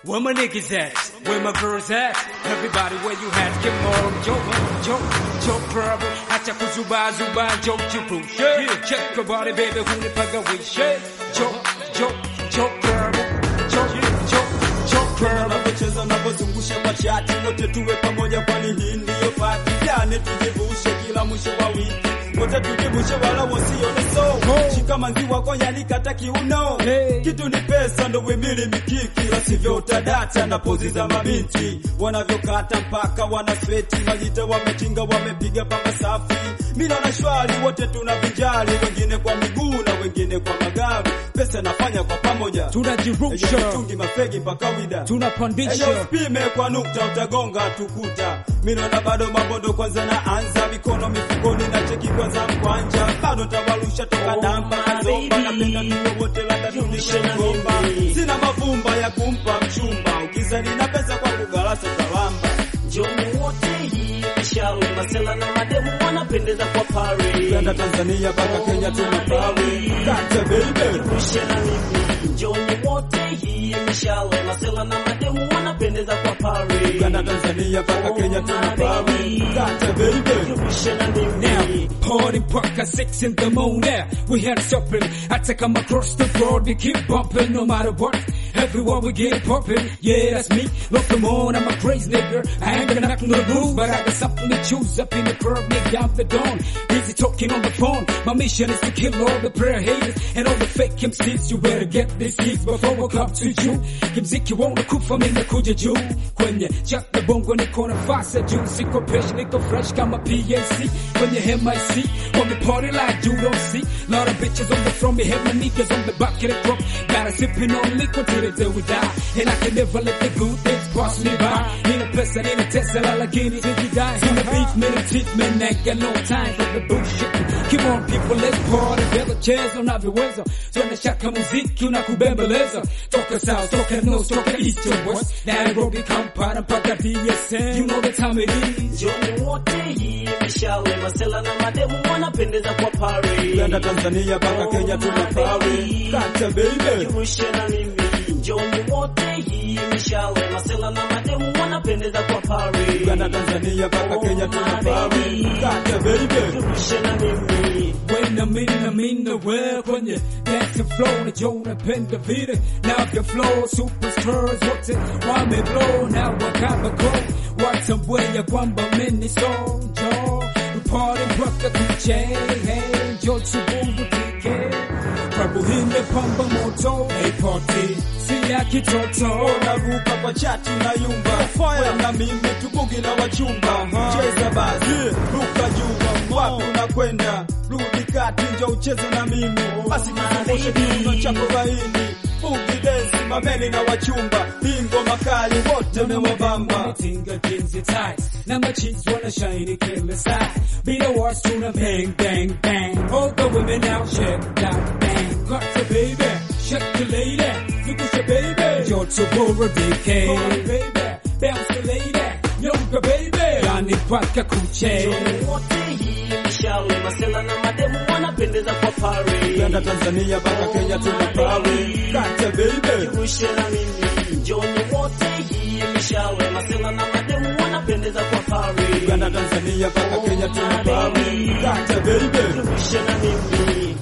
Where my niggas at? Where my girls at? Everybody where you at? Get more joke, joke, joke problem. Acha kuzuba zuba joke chupu. Yeah, check your body baby hunipaga wishe. Joke, joke, joke problem. Joke, joke, joke problem. Unavyocheza unavyozungusha kwa chati, wote tuwe pamoja, kwani hii ndiyo pati. Jane tujivushe kila mwisho wa wiki, wote tujivushe wala wasione so. Shika maziwa konya nikata kiuno, Hey. kitu ni pesa ndo wimili mikiki, la sivyo utadata na pozi za mabinti wanavyokata mpaka wana sweti, majita wametinga, wamepiga pamba safi. Mila na shwari wote tuna vijali, wengine kwa miguu na wengine kwa magari. Pesa nafanya kwa pamoja, Tunajirusha, mitungi mafegi mpaka wida tunapandisha. Eyo usipime kwa nukta utagonga tukuta. Mino na bado mabondo kwanza na anza mikono mifukoni na cheki kwanza mkwanja. Bado tawarusha toka Oh, damba my kazomba baby. napenda tuwe wote labda Jumlisha tunishe na ngomba. mimi. Sina mavumba ya kumpa mchumba. Ukizani na pesa kwa kugalasa talamba. Njoni wote hii mishale masela na mademu wanapendeza kwa pari. Uganda, Tanzania mpaka Kenya tuna pawe. Kata baby. Rushe na mimi. Njoni wote hii mishale masela na mademu wanapendeza kwa pari. Uganda, Tanzania mpaka Kenya tuna pawe. Kata baby. Rushe na mimi. Now, party mpaka six in the morning. We had shopping. I take them across the board. We keep bumping no matter what. Everywhere we get popping. Yeah, that's me. Look, come on, I'm a crazy nigga. I ain't gonna knock on the roof, but I got something to choose up in the curb, nigga, out the dawn. Busy talking on the phone. My mission is to kill all the prayer haters and all the fake MCs. You better get this hits before I come to you. Kimziki won't kufa mimi nakuja juu. Kwenye chat na bongo niko nafasi juu. Siko fresh, niko fresh kama PAC. Kwenye MIC, on the party like you don't see. Lot of bitches on the front, me have my niggas on the back of the truck. Got a sipping on liquid till the day we die. And I can never let the good things pass me by. Nina pesa, nina Tesla, lakini sijidai. Sina beef, nina treatment, ain't got no time for the bullshit. Come on people, let's party. Vela cheza unavyoweza. Tuende shaka muziki unakubembeleza. Toka south, toka north, toka east to west. Nairobi, Kampala, mpaka DSM. You know the time it is. Njoni wote hii mishale masela na mademu wanapendeza kwa pari. Uganda, Tanzania mpaka Kenya tuna pawe. Kata baby. Rushe na mimi. Njoni wote hii mishale masela na mademu wanapendeza kwa pari. Uganda, Tanzania mpaka Kenya tuna pawe. Kata baby. Rushe na mimi. When I'm in, I'm in the world kwenye dance flow na Joe napenda vile now your flow superstars wote wameblow na wakaba go watambwenya kwamba mimi so jo party mpaka kuche hey jo chubungu tike Prabu imepamba moto hey party si ya kitoto Naruka kwa chati na yumba Fire na mimi tubugi na wachumba Cheza basi, ruka juu Wapi unakwenda, rudi kati njo ucheze na mimi Basi kizungushe kiuno chako laini Bugi dance, mameni na wachumba Bingo makali wote mewabamba Tinga jeans and ties. Now my cheeks wanna shine killer side. Be the worst tuna bang, bang, bang. All the women out, check that bang. Got the baby, shake the lady. Look at your baby. You're to borrow DK. baby, bounce the lady. Younger baby. Yani paka kuche. wote hii mishale masela na mademu wanapendeza kwa pari. Uganda, Tanzania mpaka Kenya tuna pawe Kata baby Rushe na mimi. Njoni wote hii mishale masela na mademu wanapendeza kwa pari. Uganda, Tanzania mpaka Kenya tuna pawe Kata baby Rushe na mimi.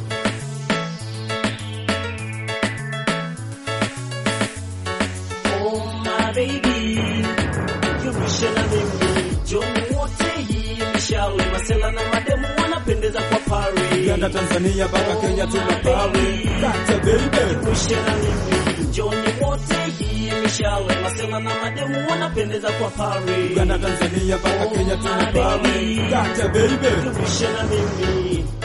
Oh my baby. Rushe na mimi. Njoni wote hii mishale masela na mademu wanapendeza kwa pari. Uganda, Tanzania mpaka Kenya tuna pawe Kata baby Rushe na mimi. Njoni wote hii mishale masela na mademu wanapendeza kwa pari. Uganda, Tanzania mpaka Kenya tuna pawe Kata baby Rushe na mimi.